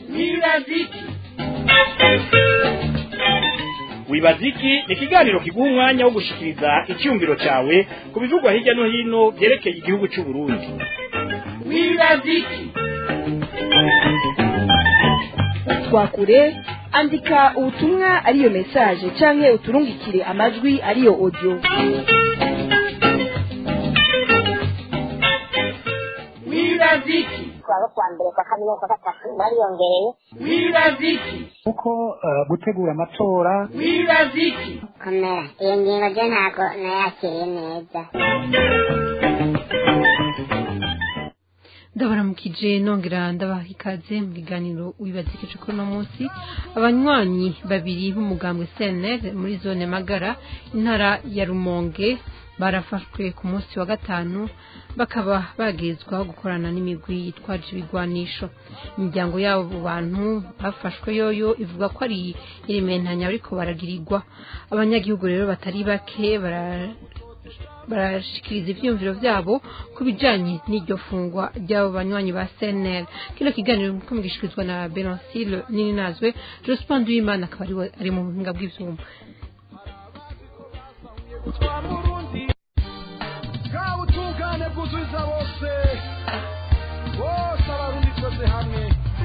wibaziki wibaziki ni ikiganiro kiguha umwanya wo gushikiriza icyumviro cyawe ku bivugwa hirya no hino byerekeye igihugu cy'u Burundi wibaziki twakure andika ubutumwa ariyo message canke uturungikire amajwi ariyo audio wibaziki kuwa kwa mbere kwa kabiri kwa gatatu bariyongereye wibaziki kuko eh, gutegura amatora wibaziki komera iyo ngingo ryo ntabwo nayakiriye neza ndabaramukije nongera ndabaha ikaze mu biganiro wibazikije ko uno munsi abanywanyi babiri b'umugambwe CNL muri zone Magara intara ya Rumonge barafashwe ku munsi wa gatanu bakaba bagezwaho gukorana n'imigwi yitwaje ibigwanisho imiryango y'abo bantu bafashwe yoyo ivuga ko ari irimentanya ariko baragirirwa abanyagihugu rero batari bake bara barashikiriza ivyumviro vyabo ku bijanye n'iryo fungwa ry'abo banywanyi ba CNL kino kiganiro ko mugishikirizwa na Benoncile Nininazwe Jospin Duimana akaba ari we- ari mu buhinga bw'ivyuma bwa butungane bwuzuza bose bose abarundi twese hamwe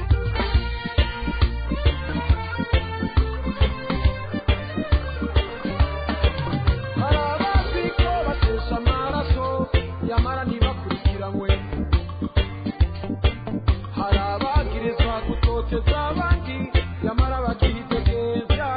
hari abazi ko batesha amaraso yamara ntibakurikiranwe hari abagirizwa gutoteza abandi yamara bakihitegeza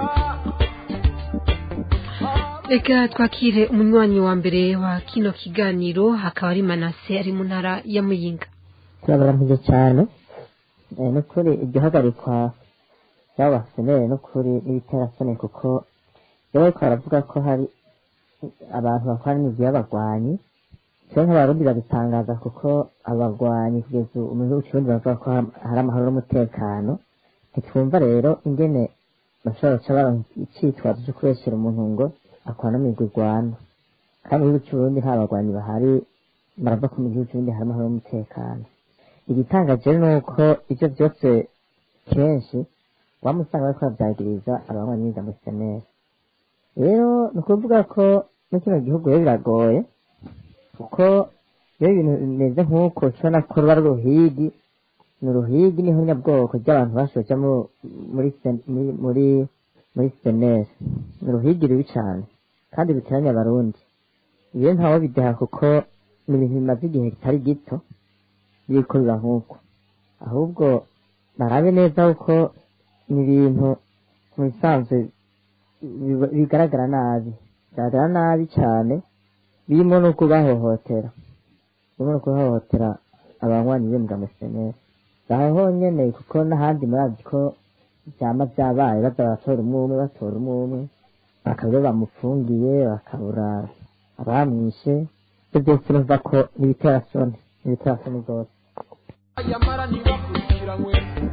reka twakire umunywanyi wa mbere wa kino kiganiro hakaba ari Manase ari mu ntara ya Muyinga turabaramije cyane Eh, ni ukuri iryo hagarikwa ry'abasenere ni ukuri n'ibiterasoni kuko iyo bariko baravuga ko hari abantu bakora n'imigwi y'abagwanyi twe nk'abarundi babitangaza kuko abagwanyi kugeza ubu mu gihugu c'uburundi bavuga ko ha- hari amahoro n'umutekano ntitwumva rero ingene bashobora guca baronka icitwazo co kubeshyera umuntu ngo akora no migwi igwana kandi mu gihugu c'uburundi nta bagwanyi bahari baravuga ko mu gihugu c'uburundi hari amahoro n'umutekano igitangaje ni uko ibyo byose kenshi waba usanga bariko bavyagiriza abanywanyi b'ijambo seneri rero ni ukuvuga ko muri kino gihugu rero biragoye kuko iyo ibintu bimeze nk'uko ushobora ko ruba ari uruhigi ni uruhigi niho nyabwoko ry'abantu bashoja mu- muri sen- muri muri muri seneri ni uruhigi rubi cane kandi ruteranya abarundi ibyo ntawe bideha kuko ni ibintu bimaze igihe kitari gito biriko biba nk'uko ahubwo barabe neza kuko ni ibintu mu bisanzwe biba- bigaragara nabi bigaragara nabi cyane birimo no kubahohotera birimo no kubahohotera abanywanyi b'imbwa museneri aho honyene kuko n'ahandi murazi ko vyama vyabaye baza baratora umwe umwe batora umwe umwe bakaba iyo bamufungiye bakabura abamwishe ivyo byose numva ko ni ibiterasoni ni ibiterasoni rwose yamara ntibakurikiranywe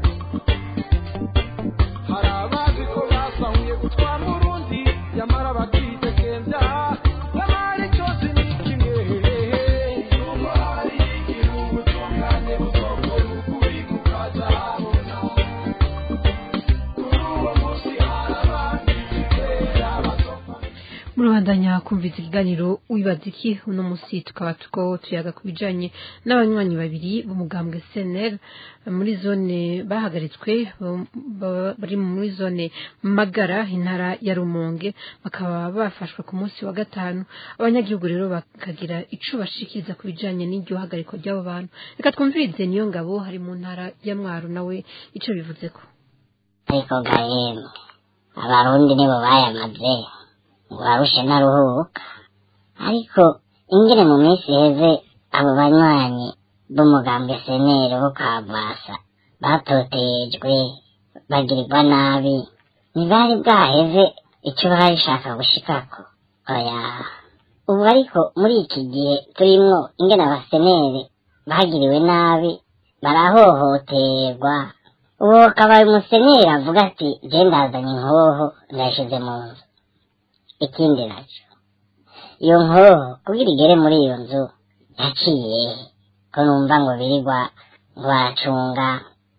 hari abazi ko basahuye gutwara urundi yamara bakitegembya nyamara cyose ni kimwe nubwo hari igihugu tungane buzokora ukuri kukazahabona kuri uwo munsi hari abandi bizera bazopfa murabandanya kumvise ikiganiro wibaza iki uno musi tukaba tuko tuyaga ku bijanye n'abanywanyi babiri b'umugambwe CNL muri zone bahagaritswe bo- ba- bari muri zone Magara intara ya Rumonge bakaba bafashwe ku munsi wa gatanu abanyagihugu rero bakagira ico bashikiriza ku bijanye n'iryo hagarikwa ry'abo bantu reka twumvirize niyo ngabo hari mu ntara ya Mwaro nawe ico bivuzeko ariko ga yemwe abarundi nibo bayamaze ngo barushe ntaruhuka ariko ingene mu minsi iheze abo banywanyi b'umugambi seneri bo kavasa batotejwe bagirirwa nabi ntibari bwaheze icyo bari bashaka gushikako oya ubu ariko muri iki gihe turimwo ingene abaseneri bagiriwe nabi barahohoterwa uwo akaba umuseneri avuga ati je ndazanye inkoho ndayishize mu nzu ikindi nacyo iyo nkoho kugira igere muri iyo nzu yaciye ko numva ngo birirwa ngo baracunga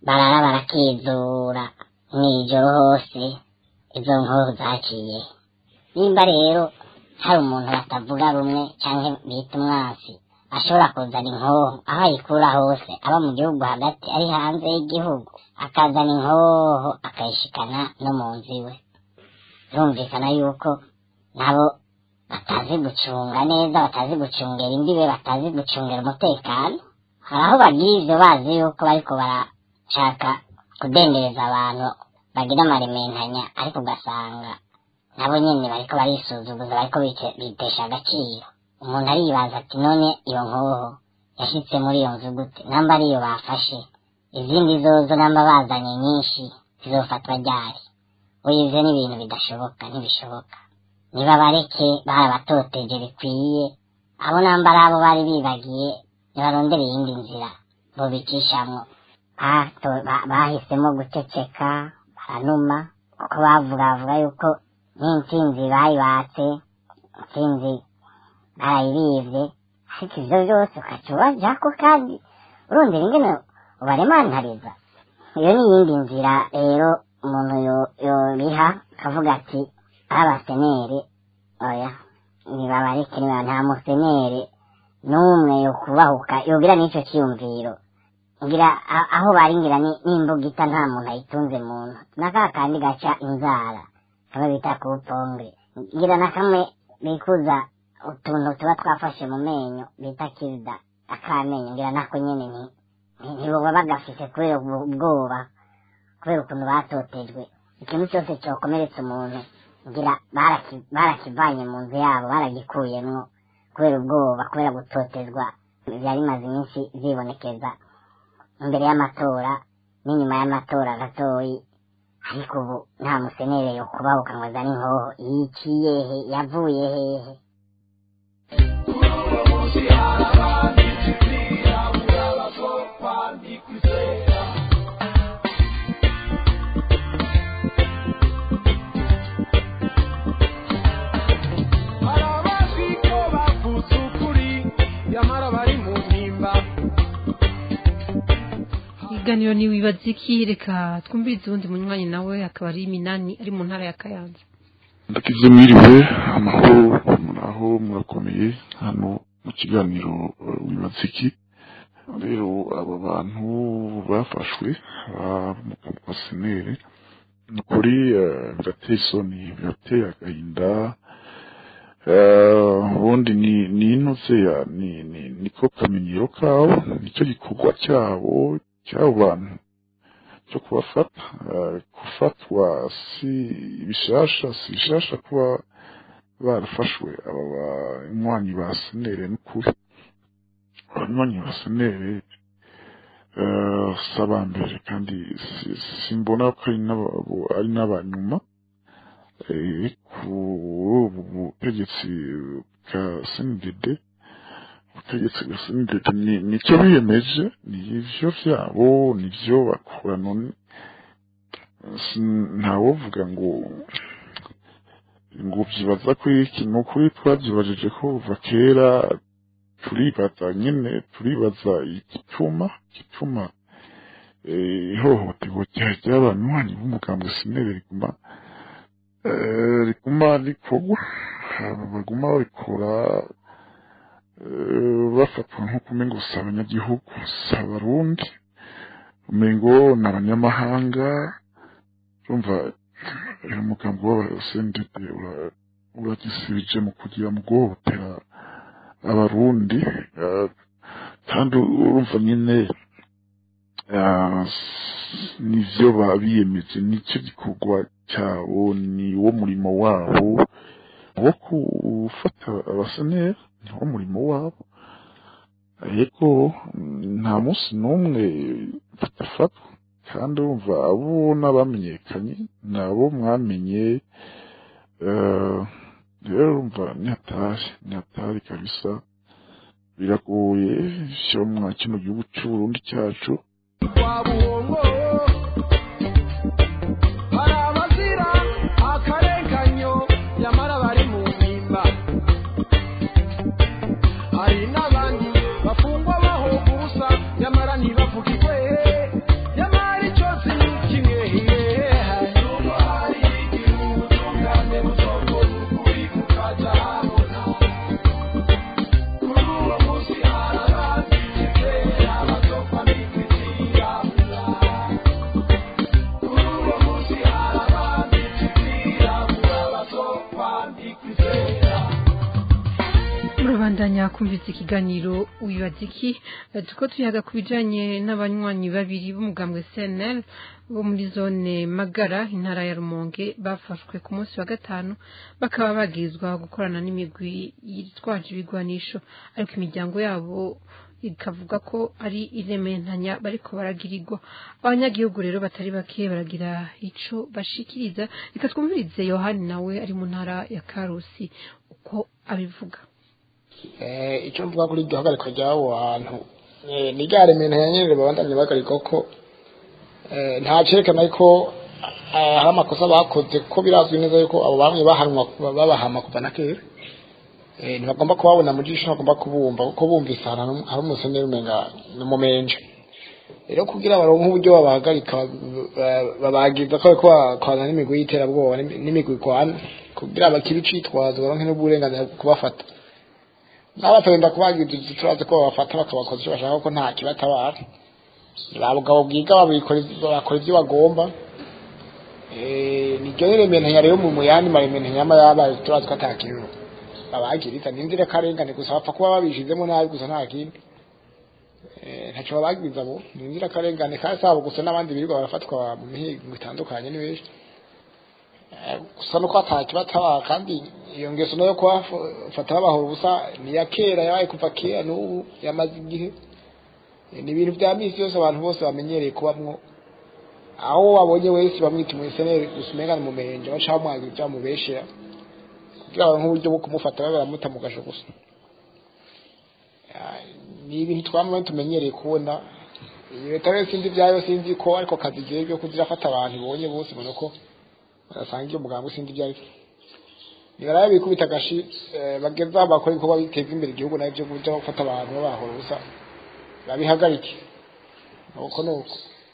barara barakizura mw'ijoro hose izo nkoho zaciye nimba rero hari umuntu batavuga rumwe canke bita umwasi ashobora kuzana inkoho aho ayikura hose aba mu gihugu hagati ari hanze y'igihugu akazana inkoho akayishikana no mu nzu iwe birumvikana yuko nabo batazi gucunga neza batazi gucungera imbibe batazi gucungera umutekano hari aho bagira ivyo bazi yuko bariko barashaka kudendereza abantu bagira amarementanya ariko ugasanga nabo nyene bariko barisuzuguza bariko bice- bitesha agaciro umuntu aribaza ati none iyo nkoho yashitse muri iyo nzu gute namba ariyo bafashe izindi zozo namba bazanye nyinshi zizofatwa ryari oya ivyo ni ibintu bidashoboka ntibishoboka niba bareke barabatoteje bikwiye abo namba ari abo bari bibagiye nibarondere iyindi nzira bobicishamwo Bato- ba- bahisemo guceceka baranuma kuko bavuga bavuga yuko n'intsinzi bayibatse intsinzi barayibivye ariko ivyo byose ukaca ubajako kandi urondera ingene ubaremantariza iyo ni iyindi nzira rero umuntu yo- yobiha akavuga ati abaseneri oya nibabareke niba nta museneri n'umwe yo kubahuka yogira n'ico ciyumviro ngira a- aho bari ngira ni- n'imbugita nta muntu ayitunze muntu na ka kandi gaca inzara kamwe bita kupongre ngira na kamwe bikuza utuntu tuba twafashe mu menyo bita kirida akamenyo ngira nako nyene ni ni- ntiboba bagafise kubera ubwo- ubwoba kubera ukuntu batotejwe ikintu cyose cyokomeretsa umuntu ngira baraki- barakivanye mu nzu yabo baragikuyemwo kubera ubwoba kubera gutotezwa byari bimaze iminsi vyibonekeza imbere y'amatora n'inyuma y'amatora gatoyi ariko ubu nta musenere yo kubahuka ngo azane inkoho yiciye he yavuye hehe hari abazwi ko bavutse ukuri nyamara bari mu mpimba ikiganiro ni wibaza iki reka twumvirize uwundi munywanyi nawe akaba ari minani ari mu ntara ya kayanza ndakize mwiriwe amahoro muraho murakomeye hano mu kiganiro eh, wibaza iki rero aba bantu bafashwe ba senere ni ukuri eh, birateye isoni birateye agahinda Eh, ubundi ni ni inoze ya ni ni niko kamenyero kabo nicyo gikorwa cyabo cy'abo bantu cyo kubafata eh, gufatwa si bishasha si bishasha kuba barafashwe aba banywanyi ba senere n'ukuri abanywanyi ba senere eh, si abambere kandi si- simbona ko ari n'aba- ari n'abanyuma eh, ku ubu butegetsi bwa sndd ubutegetsi bwa sndd ni- nicyo biyemeje ni ivyo vyabo nivyo bakora none si- ntawovuga ngo ngo vyibaza ko iki ni ukuri twavyibajije ko kuva kera turibaza nyene turibaza igituma igituma eh, ihohoterwa rya- ry'abanywanyi b'umugambwe sinere riguma eh, riguma rikorwa hama baguma babikora eh, bafatwa nk'uko umengo si abanyagihugu si abarundi umengo ni abanyamahanga urumva uyu mugambi w'abasendede uragisibije mu kugira mu guhohotera abarundi eh, kandi urumva nyine ah, s- nivyo babiyemeje nicyo gikorwa cyabo ni wo murimo wabo wo gufata abasenera ni wo murimo wabo ariko mm, nta munsi n'umwe badafatwa kandi urumva abo n'abamenyekanye ni abo mwamenye eh, rero urumva ni hatari ni hatari kabisa biragoye vyo mwa kino gihugu c'uburundi cyacu kwa buhongo hari abazira akarenganyo nyamara bari mu mpimba hari n'abandi bafungwa bahoga ubusa nyamara ntibavugirwe nyamara murabandanya kumvise ikiganiro wibaza iki Eh, tuko tuyaga ku bijanye n'abanywanyi babiri b'umugambwe CNL bo muri zone Magara intara ya Rumonge bafashwe ku munsi wa gatanu bakaba bagirizwa gukorana n'imigwi yitwaje ibigwanisho ariko imiryango yabo ikavuga ko ari irementanya bariko baragirirwa abanyagihugu rero batari bake baragira ico bashikiriza reka twumvirize yohani nawe ari mu ntara ya karusi uko abivuga Eh, icyo mvuga kuri iryo hagarikwa ry'abo bantu eh, ni rya remena ya nyene babandanye bagarikwa ko eh, nta cerekana ko eh, hari amakosa bakoze ko birazwi neza yuko abo bamwe bahanwa babahama kuva na kera eh, ntibagomba kubabona mu jisho ntibagomba kubumva kuko bumvise ahantu hari- hari umuseneri umenga ni umumenje rero kugira baronke uburyo babahagarika ba- babagiza ko bariko bakwana n'imigwi y'iterabwoba n'imi- n'imigwi igwana kugira bakibe icitwazo baronke n'uburenganzira bwo kubafata n'abatagenda kubagiza turazi ko babafata bakabakoza icyo bashaka ko nta kibatabara ba bugabo bwiga babikora bakora ibyo bagomba Eh, niryo rementanya rero mu muyandi marementanya yama yabaye turazi ko ata kintu babagiriza ni inzirakarengane gusa bapfa kuba babishizemo nabi gusa nta kindi Eh, ntaco babagiriza bo ni inzirakarengane kandi sabo gusa n'abandi birirwa barafatwa mu mihigo itandukanye ni benshi Eh, gusa nuko atakibatabara kandi iyo ngeso nayo kubafata babahora ubusa ni iya kera yabaye kuva kera n'ubu yamaze igihe Eh, ni ibintu bya misi yose abantu bose bamenyereye kubamwo aho babonye wese bamwita umuseneri gusa umenga ni umumenje baca bamwagira ibyo bamubeshera kugira ngo nk'uburyo bwo kumufata babe baramuta mu gasho gusa Ah, ni ibintu twamwe tumenyereye kubona iyi leta rero sinzi ibyayo sinzi ko ariko kazi igihe byo kuzirafata abantu ibonye bose ubona ko barasanga iyo muganga sinzi ibyo ariko nibarabe bikubita agashi eh, bageza aho bakora ibikorwa biteza imbere igihugu nabyo byo gufata abantu babahora ubusa babihagarike nuko nuko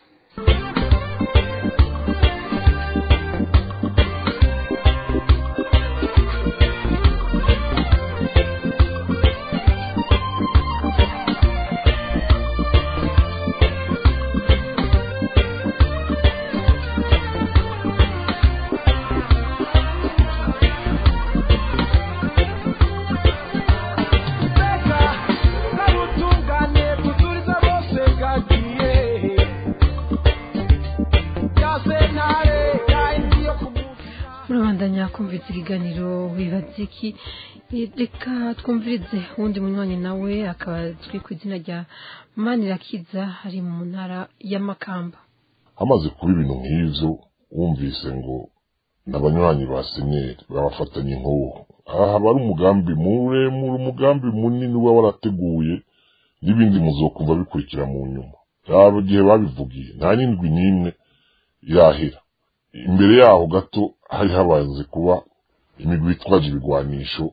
kabutungane tuturiza bose gagiye ya sentare yahindi yo kumunsi murabandanya kumviriza ikiganiro wibaza iki Eh, reka twumvirize uwundi munywanyi nawe akaba azwi ku izina rya manirakiza ari mu ntara y'amakamba hamaze kuba ibintu nk'ivyo wumvise ngo n'abanywanyi ba seneri babafatanye nk'uwo aha haba ari umugambi muremure umugambi munini uba warateguye n'ibindi muzokumva bikurikira mu nyuma yaba igihe babivugiye nta n'indwi n'imwe irahera imbere yaho gato hari habanze kuba imigwi itwaje ibigwanisho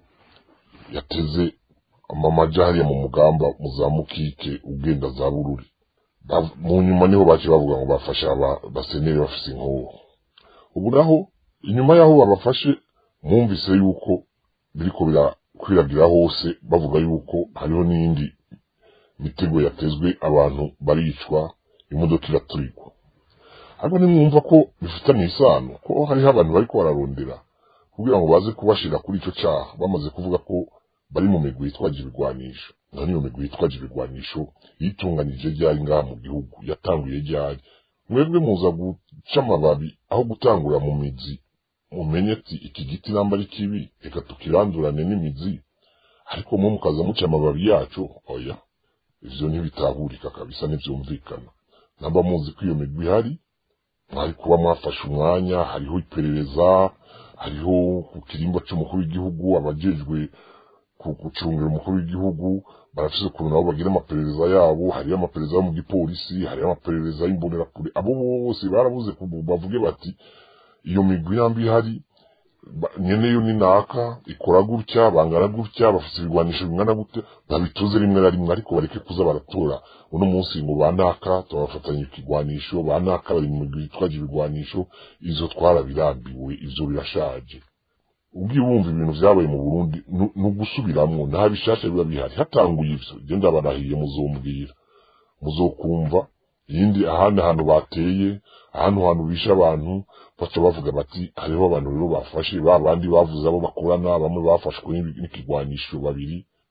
yateze amamaja hariya mu mugamba mu za mukike ugenda za bururi Bav- mu nyuma niho bace bavuga ngo bafashe aba- abaseneri bafise inkoho ubu naho inyuma y'aho babafashe mwumvise yuko biriko birakwiragira hose bavuga yuko hariho n'indi mitego yatezwe abantu baricwa imodoka iraturikwa ariko nimwumva ko bifitanye isano ko hariho abantu bariko bararondera kugira ngo baze kubashira kuri ico caha bamaze kuvuga ko bari mu migwi yitwaje ibigwanisho none iyo migwi yitwaje ibigwanisho yitunganije ryari ngaha mu gihugu yatanguye ryari mwebwe muza guca amababi aho gutangura mu mizi mumenye ati iki giti namba ari kibi reka tukirandurane n'imizi ariko mwe mukaza muca amababi yacu oya ivyo ntibitahurika kabisa ntivyumvikana namba muzi ko iyo migwi ihari mwari kuba mwafashe umwanya hariho iperereza hariho ku kirimba c'umukuru w'igihugu abajejwe ku- gucungira umukuru w'igihugu barafise ukuntu nabo bagira amaperereza yabo hariyo amaperereza yo mu gipolisi hariyo amaperereza y'imbonerakure abo bose barabuze kubu- bavuge bati iyo migwi yambi ihari ba- nyeneyo ni naka ikora gutya bangana gutya bafite ibigwanisho bingana gutya babituze rimwe na rimwe ariko bareke kuza baratora uno munsi ngo ba naka tubafatanya ikigwanisho ba naka bari mu migwi yitwaje ibigwanisho izo twarabirambiwe ivyo birashaje ubwiye wumva ibintu vyabaye mu Burundi nu- ni ugusubiramwo nta bishasha biba bihari hatanguye ivyo je ndabarahiye muzombwira muzokumva yindi ahandi hantu bateye ahantu hantu bishe abantu baca bavuga bati hariho abantu rero bafashe ba bandi bavuze abo bakorana bamwe bafashwe n'ibi- n'ikigwanisho babiri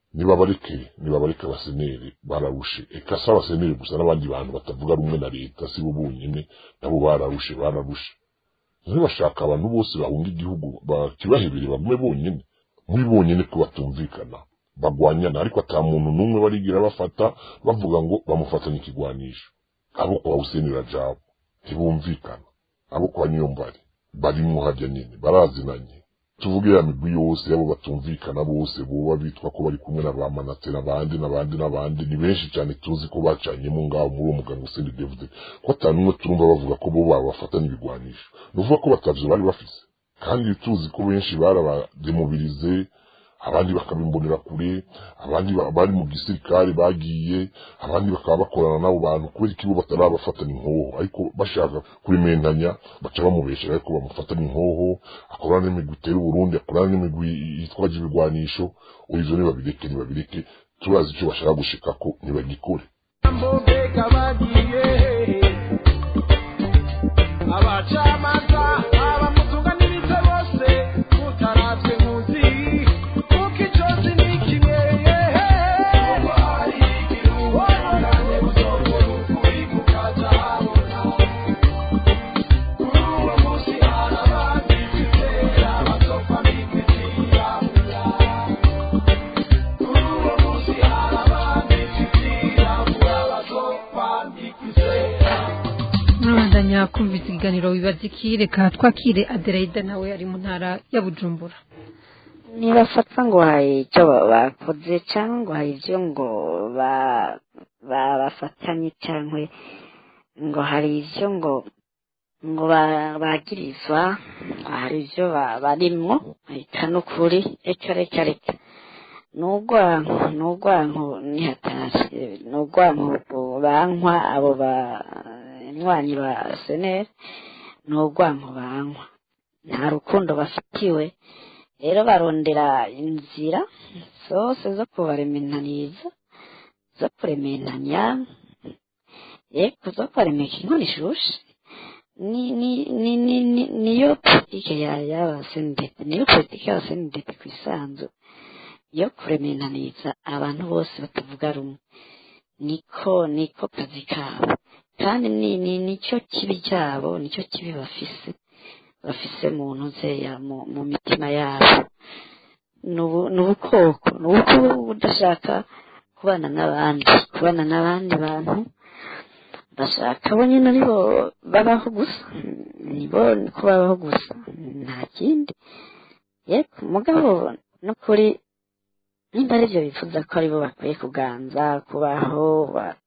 nibabareke nibabareke abaseneri bararushe eka si abaseneri gusa n'abandi bantu batavuga rumwe na leta si bo bonyine nabo bararushe bararushe ntibashaka abantu bose bahunga igihugu bakibahebere bagume bonyine muri bonyine ko batumvikana bagwanyana ariko ata muntu n'umwe barigira bafata bavuga ngo bamufatanye ikigwanisho abo kwa Hussein Rajabu ntibumvikana abo kwa Niyombare barimwo harya nyine barazinanye tuvuge ya migwi yose yabo batumvikana bose boba bitwa ko bari kumwe na ba Manase n'abandi n'abandi n'abandi ni benshi cyane tuzi ko bacanyemo ngaho muri uwo muganga Hussein David ko atanumwe turumva bavuga ko bo babafatanye ibigwanisho nuvuga ko batavyo bari bafise kandi tuzi ko benshi barabademobilize abandi bakabimbonera kure abandi bari mu gisirikare bagiye abandi bakaba bakorana n'abo bantu kubera ikibo batarabafatanya inkoho ariko bashaka kurimentanya baca bamubeshera ariko bamufatanya inkoho akorana n'imigwi itera uburundi akorana n'imigwi yitwaje ibigwanisho ivyo nibabireke nibabireke turazi icyo bashaka gushikako ntibagikore mbega bagiye abacamanza abamutunganirize bose mutaravye nkuzi kuko icozi ni kimwe wabonanye buzongera ukuri kukazahabona kuri uwo munsi hari abandi bizera bazopfa bikwitiyamura kuri uwo munsi hari abandi bizirabura bazopfa bikwizera murabandanya kumvise ikiganiro wibaza iki reka twakire adelaide nawe ari mu ntara ya bujumbura ntibafata ngo hari icyo bakoze cyangwa ngo hari ibyo ngo ba- babafatanye cyangwa ngo hari ibyo ngo ngo ba- bagirizwa hari ibyo ba- barimwo reka n'ukuri reka reka reka ni urwanko ni urwanko nihatashye ni urwanko bankwa abo banywanyi ba seneri ni urwanko bankwa nta rukundo bafitiwe rero barondera inzira zose zo kubaremenaniza zo kuremenanya yego zo kubaremeka inkono ishushe ni ni ni ni ni niyo politike ya y'abasenidete niyo politike y'abasenidete ku isanzu yo kuremenaniza abantu bose batavuga rumwe niko niko kazi kabo kandi ni ni nicyo kibi cyabo nicyo kibi bafise bafise mu ntuzeya mu mu mitima yabo ni ubu- ni ubukoko ni uko budashaka kubana n'abandi kubana n'abandi bantu bashaka bo nyine aribo babaho gusa nibo niko babaho gusa nta kindi yego mugabo n'ukuri nimba ari byo bifuza ko aribo bakwiye kuganza kubaho ba-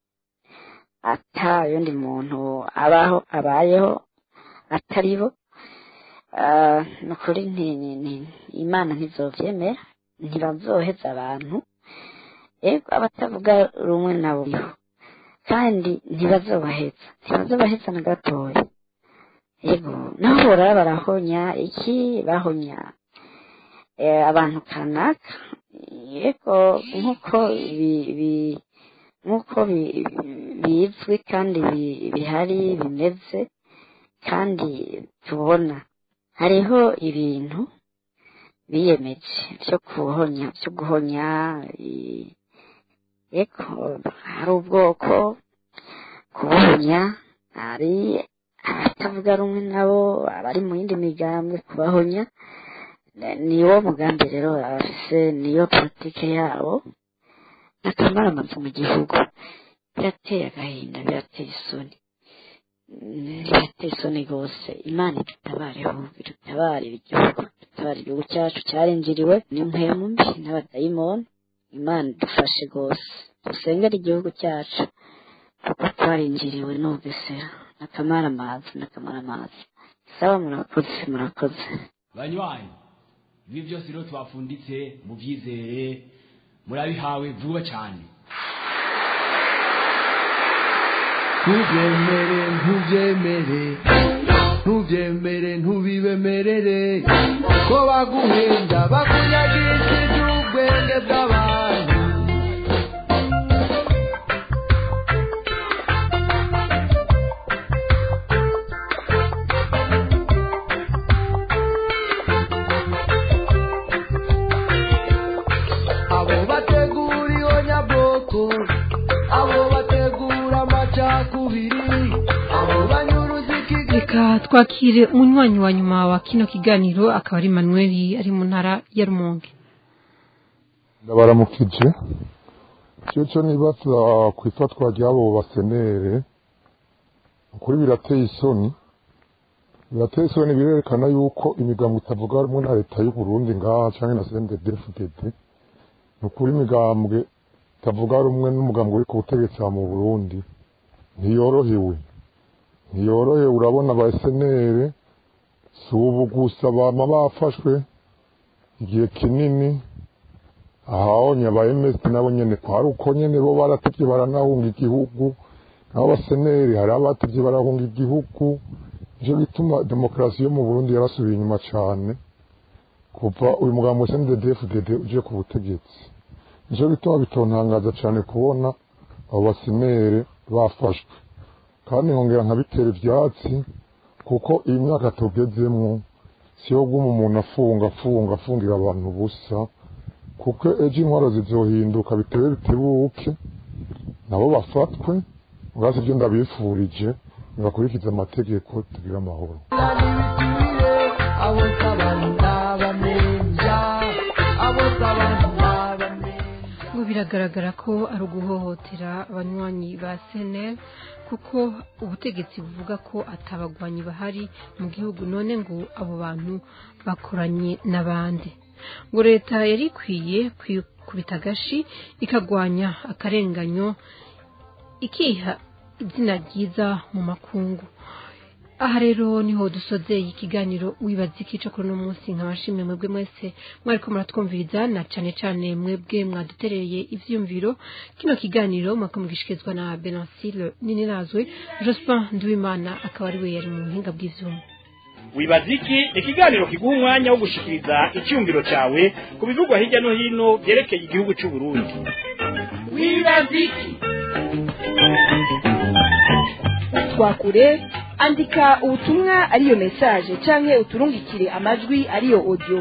ata yundi muntu abaho abayeho atari bo Ah, ni ukuri nti- ni- ni- imana ntizovyemera ntibazoheza abantu yego abatavuga rumwe nabo biriho kandi ntibazobaheza ntibazobaheza na gatoya yego naho borara barahonya iki bahonya eh, abantu kanaka yego nk'uko bi- bi- nk'uko bi- bizwi kandi bi- bihari bimeze kandi tubona hariho ibintu biyemeje byo kuhonya byo guhonya i- yego hari ubwoko kubuhonya hari abatavuga rumwe nabo abari mu yindi migambwe kubahonya Eh, niwo mugambi rero bafise niyo politike yabo akamara amazu mu gihugu birateye agahinda birateye isoni Mm, birateye isoni rwose imana idutabareho idutabarire igihugu dutabare igihugu cyacu cyarinjiriwe n'impwemu mbi n'abadayimoni imana idufashe rwose dusengere igihugu cyacu kuko twarinjiriwe n'ubugesera n'akamara amazi n'akamara amazi saba murakoze murakoze banywanyi ibi byose rero twafunditse mubyizere murabihawe vuba cyane ntubyemere ntubyemere ntubyemere ntubibemerere ko baguhenda bakunyagishije ubwenge bw'abantu abo bategura reka twakire umunywanyi wa nyuma wa kino kiganiro akaba ari manuel ari mu ntara ya rumonge ndabaramukije icyo cyo nibaza ku ifatwa ry'abo basenere ukuri birateye isoni birateye isoni birerekana yuko imigambo itavuga rumwe na leta y'u Burundi ngaha cyangwa na CNDD-FDD ni ukuri imigambwe itavuga rumwe n'umugambwe uri ku butegetsi aha mu Burundi ntiyorohewe ntiyorohewe urabona aba SNL si ubu gusa bama bafashwe igihe kinini ahawonye aba MS nabo nyene kwari uko nyene bo baratevye baranahunga igihugu nabo baseneri hari abatevye barahunga igihugu nico gituma demokarasi yo mu Burundi yarasubiye inyuma cane kuva uyu mugambo CNDD-FDD uje ku butegetsi nico gituma bitontangaza cane kubona abo basenere bafashwe kandi nkongera nkabitera ivyatsi kuko iyi myaka tugezemwo siyo guma umuntu afunga afunga afungira abantu ubusa kuko ejo intwaro zizohinduka bitewe bitebuke nabo bafatwe ubwasi ibyo ndabifurije ntibakurikize amategeko tugire amahoro abo sabana bamenja abo sabana ngo biragaragara ko ari uguhohotera abanywanyi ba senel kuko ubutegetsi buvuga ko atabagwanyi bahari mu gihugu none ngo abo bantu bakoranye n'abandi ngo leta yari ikwiye kwikubita agashi ikagwanya akarenganyo ikiha izina ryiza mu makungu aha rero niho dusozeye ikiganiro wibaza ikica kuri uno munsi nkabashimye mwebwe mwese mwariko muratwumviriza na cane cane mwebwe mwadutereye ivyumviro kino kiganiro mwako mugishikirizwa na Benancile Nininazwe Jospin Nduwimana akaba ari we yari mu buhinga bw'ivyuma wibaza iki ni ikiganiro kiguha umwanya wo gushikiriza icyumviro cyawe ku bivugwa hirya no hino byerekeye igihugu cy'u Burundi wibaza iki twakure andika ubutumwa ariyo message canke uturungikire amajwi ariyo audio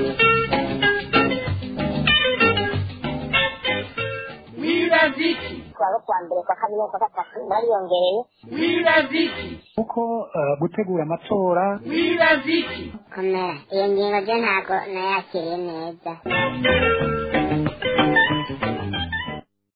wibaza iki twaba kwa mbere kwa kabiri kwa gatatu bariyongereye wibaza iki kuko eh, gutegura amatora wibaza iki komera iyo ngingo ryo ntabwo nayakiriye neza